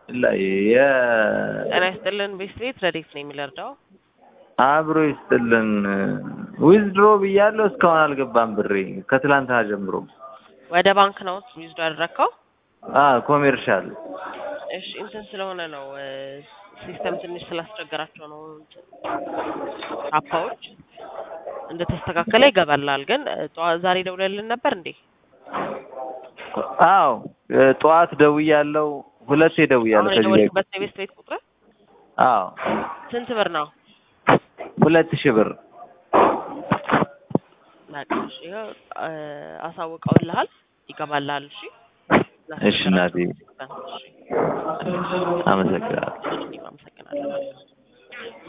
ላይ የ ጤና ይስጥልን ቤት ቤት ረዴት ነው የሚለርዳው አብሮ ይስጥልን ዊዝድሮ ብያለሁ እስካሁን አልገባም ብሬ ከትላንትና ጀምሮ ወደ ባንክ ነው ዊዝዶ ያደረግከው? አ ኮሜርሻል እሺ እንትን ስለሆነ ነው ሲስተም ትንሽ ስላስቸገራቸው ነው እንትን አፓዎች እንደተስተካከለ ይገባላል። ግን ጠዋ- ዛሬ ደውለልን ነበር እንዴ? አዎ ጠዋት ደውያለሁ ሁለቴ ደውያለሁ አሁን ከዚህ በፊት የደወልክበት የቤት ቤት ቁጥር አዎ ስንት ብር ነው? ሁለት ሺህ ብር በቃ እሺ፣ ይኸው አሳውቀውልሃል፣ ይገባልሃል። እሺ እሺ እናቴ እሺ፣ አመሰግናለሁ እኔም አመሰግናለሁ።